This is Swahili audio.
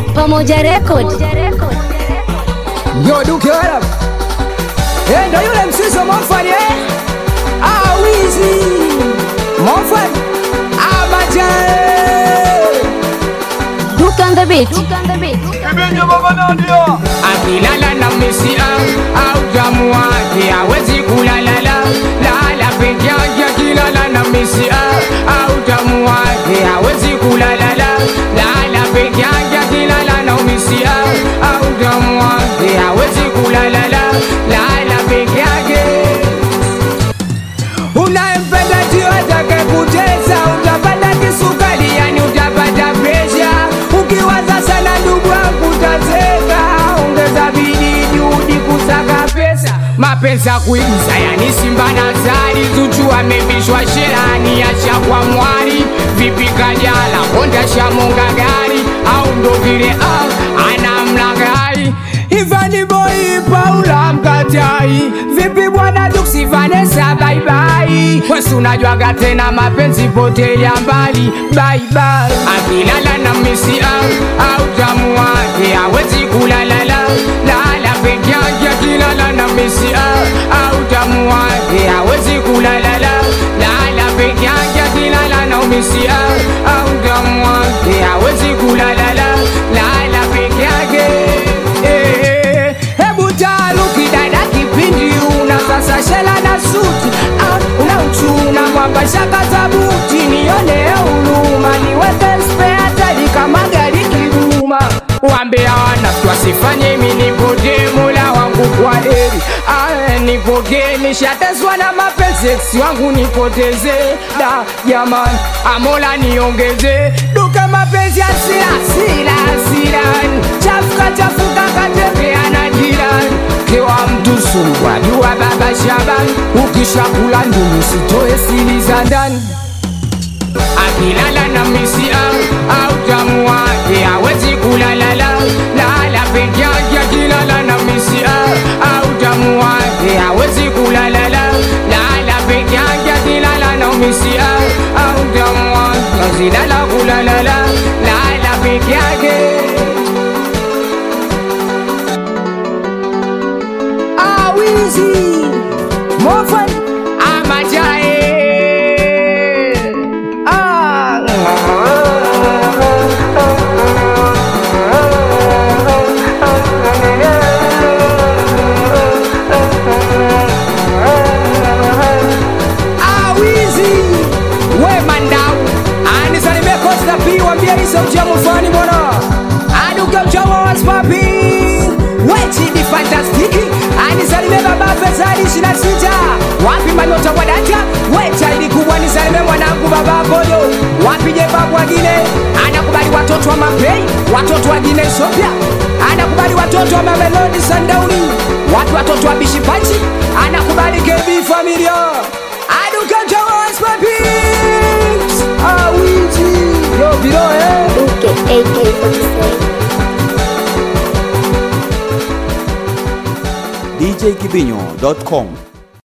Pamoja Record. Yo Duke Arab. Eh, ndo yule msiso Monfani eh? Ah, Wizi. Monfani. Ah, Majae. Duke on the beat. akilala na misia au jamu wake hawezi kulalala lala peke yake akilala na misia au jamu wake hawezi kulalala lala peke yake akilala na misia au jamu wake hawezi kulalala lala peke yake unayempenda ndio atake kucheza utapata kisukari yani utapata presha ukiwaza sana ndugu yangu utazeka ongeza bidii juhudi kusaka pesa mapenzi ya kuigiza yani simba na zari zuchu amevishwa sherani ashakwa mwari vipi kajala honda shamonga gari au ndo vile ah, anamlagai Ivani boy Paula mkatai Vipi bwana Juksi Vanessa bye bye Wesu unajwaga tena mapenzi potelea mbali bye bye Akilala na misi au au tamu wake hawezi kulalala Lala peke yake akilala na misi au au tamu wake hawezi kulalala Lala peke yake akilala na misi au au tamu wake hawezi kulalala Lala peke yake Eh, hebu taruki dada kipindi una sasa shela na suti ah, una uchuna mwamba shaka za buti nione huruma niweke spare tali kama gari kiduma wambea wanafiki wasifanye mimi nipotee mola wangu kwa heri ah, nipokee nishateswa na mapenzi ex wangu nipoteze da jamani amola niongeze duka mapenzi asira asira asirani chafuka chafuka katembea na jirani kewa mtu sumbwa jua baba Shaban ukishakula ndunu sitoe siri za ndani akilala na misi au au tamu wake hawezi kulalala lala peke yake akilala na misi au au tamu wake hawezi kulalala lala peke yake akilala na misi au au tamu wake azilala kulalala lala peke yake Ah, Wizi. Monfani. Ah, Majae. Ah. Ah, Wizi. We mandau anisalimie Costa P wambie hizo mcha mfani bwana aduke mchawa waspapi wechidi fantastiki anisalimie baba Fezali 26 wapi manyota kwa data wecha ili kubwa nisalimie mwanangu baba Apollo wapi je babu wagine anakubali watoto wa mapei watoto wa Gine Ethiopia anakubali watoto wa Mamelodi Sundown wapi watoto wa Bishipachi anakubali KB familia aduke mchawa waspapi awizi yo biro eh Duke AK47. djkibinyo.com